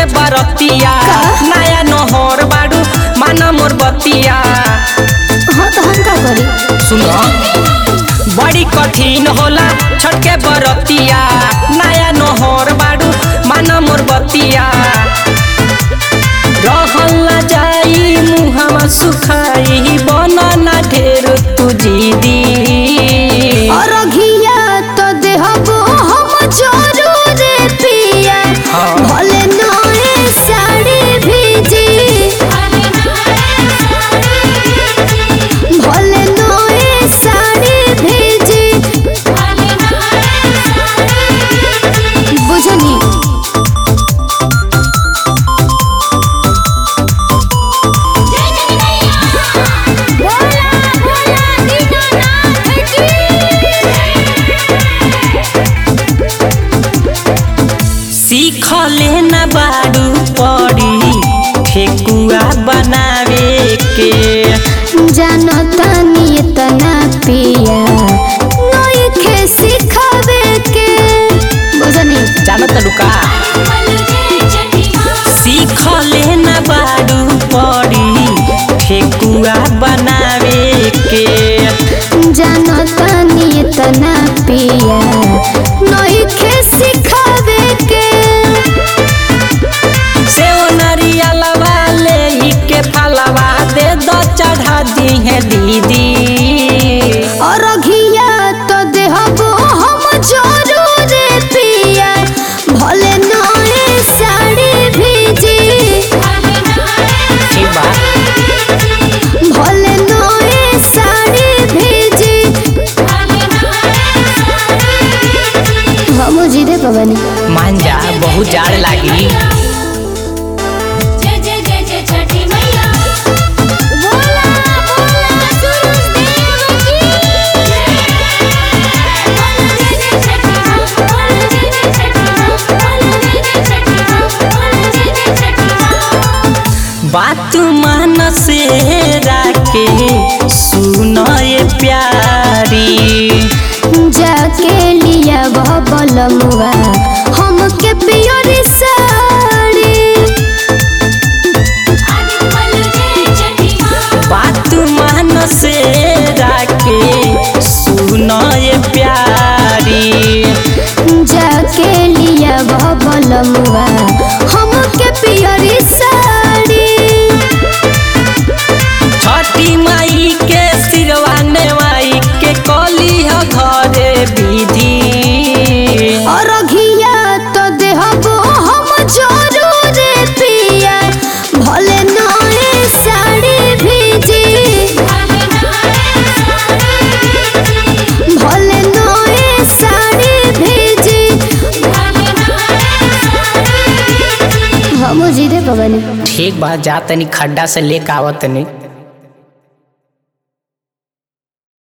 के बरतिया नया नहर बाड़ू माना मोर बतिया हाँ तो हम का करी सुनो बड़ी कठिन होला छठ के बरतिया नया नहर बाड़ू माना मोर बतिया रहल ना जाई मुहवा सुखाई बनना ढेर तू जीदी और घिया तो देहबो हम जरूर पिया हाँ। भले नए साड़ी भेजी भले नए साड़ी भेजी बुझनी सीख लेना बाड़ू पड़ी ठेकुआ बनावे के जानता नहीं तना पिया नई खे सिखावे के बुझनी जानत लुका सीख लेना बाड़ू पड़ी ठेकुआ बनावे के जानता नहीं तना पिया नई खे सिखावे के से नरियलवा ले ही के फलवा दे दो चढ़ा दी है दीदी और घिया तो देहबो हम जरूर पिया भले नए साड़ी भेजी ठीक बा भले नए साड़ी भेजी हम जीदे पवनी मान जा बहुत जाड़ लागी जय जय जय जय छठी मैया बोला बोला सूरज देव की बोलो जय जय छठी माँ बोलो जय जय छठी माँ बोलो जय जय छठी माँ बोलो जय जय छठी माँ बात मान से राके सुनो ये प्यारी जाके लिया वह बलमुआ हमके पियोरी साड़ी आदि बोलो जय छठी माँ बात मान से राके सुनो ये प्यारी जाके लिया वह बलमुआ हमके पियोरी साड़ी छठी माई के सिरवाने माई के कली ह घरे विधि और घिया तो देहबो हम जरूर पिया भले नए साड़ी भेजी भले नए साड़ी भेजी हम जीदे पवनी ठीक बा जा तनी खड्डा से लेके आवत तनी